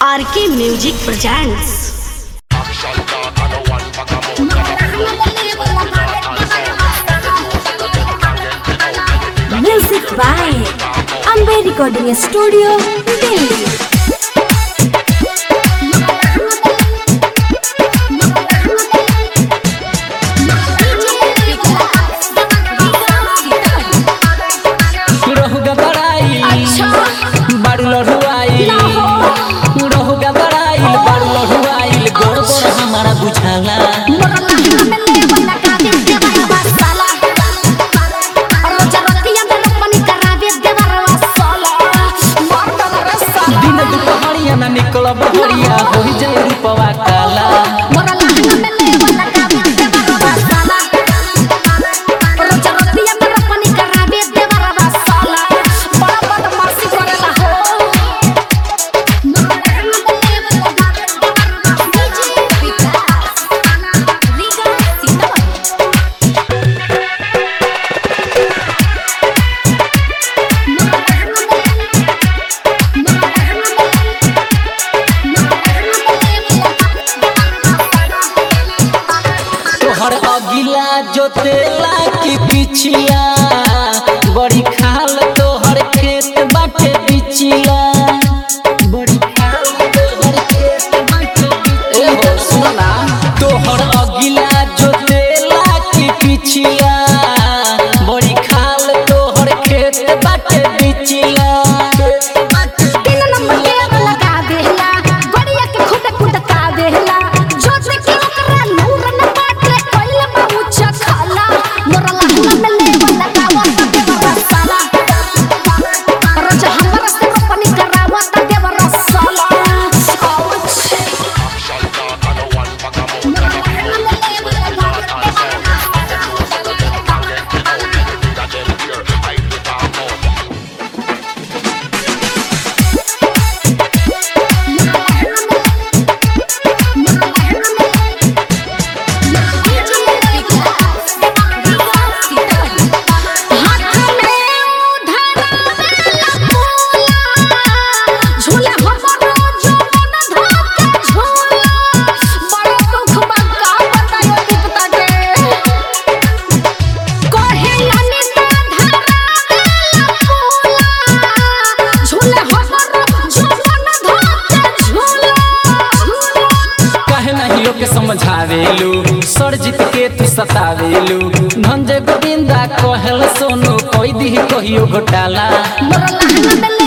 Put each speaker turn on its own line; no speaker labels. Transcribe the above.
RK music presents
Music by Ambe Recording Studio, Delhi.
रहु गबराई बारू लड़ुआई रहु गबराई बारू लड़ुआई गोड़ गोड़ हमारा बुझाला दिन दुपहरिया ना निकल बहरिया हो जाए रूपवा काला तोहर अगिला जोतेला की पिछला बड़ी खाल तोहर खेत बाटे बिचिला बड़ी खाल तोहर खेत बाटे बिचिला। ए हो सुनो ना तोहर अगिला जोतेला की पिछला बड़ी खाल तोहर खेत बाटे बिचिला काहे नहीं लोग के समझावेलू सरजित के तू सतावेलू धंजे गोविंदा कहल सोनू कोई दी कहियो घोटाला
मोरा लहंगा में